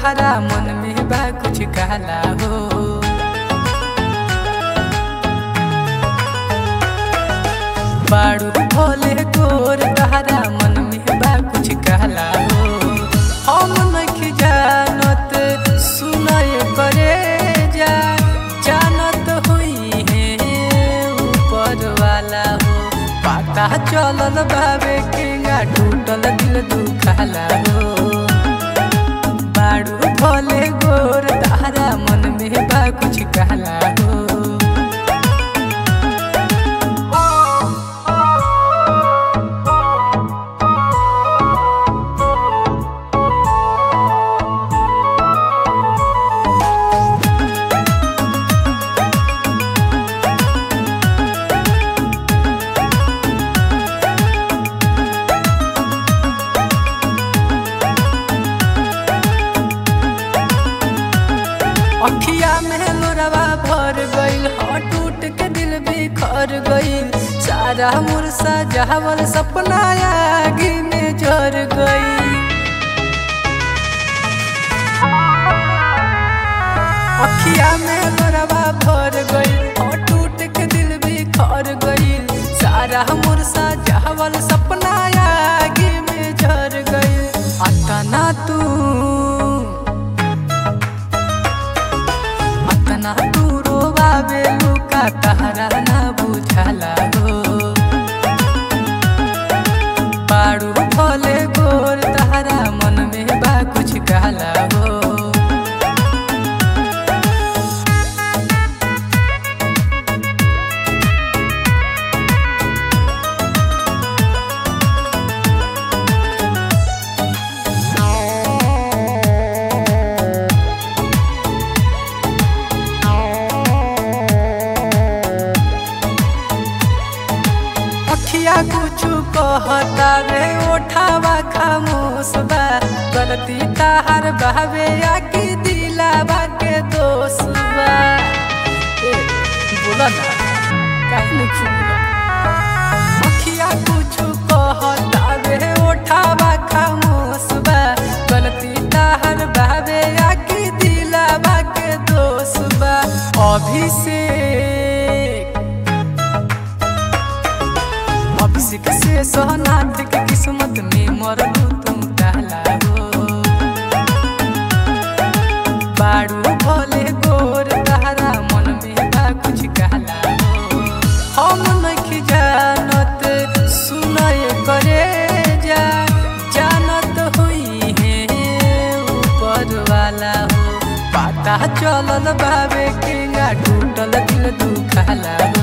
तहरा मन में बा कुछ कहला हो बाड़ू भोले गोर तहरा मन में बा कुछ कहला हो हम नहीं जानत सुनय करे जा जानत हुई है ऊपर वाला हो पता चलल बाबे केंगा टूटल दिल दुखाला हो बाड़ू भोले गोर तारा मन में बा कुछ कहला हो अखिया में लोरवा भर गईल ह टूट के दिल बिखर गईल सारा मुरसा जहावल सपना आगे में जर गई अखिया में लोरवा भर गईल ह टूट के दिल बिखर गईल सारा मुरसा जहावल सपना आगे में जर गईल अतना तू अतना दूरो बाबे लुका तहरा ना बुझाला हो पाड़ू भोले गोर तहरा मन में बा कुछ कहला हो अखिया कुछ कहता रे ओठावा खामोश बा गलती ताहर बहवे या की दिलावा के दोष बा ए, बोला ना काहे नहीं खुला अखिया कुछ कहता रे ओठावा खामोश बा गलती ताहर बहवे या की दिलावा के दोष बा अभिषेक अभिषेक से सोहनाथ के किस्मत में मरलू तुम कहला हो बाड़ू भोले गोर तहरा मन में बा कुछ कहला हो हम नहीं जानत सुनय करे जा जानत हुई है ऊपर वाला हो पता चलल बाबे केंगा टूटल दिल दुखाला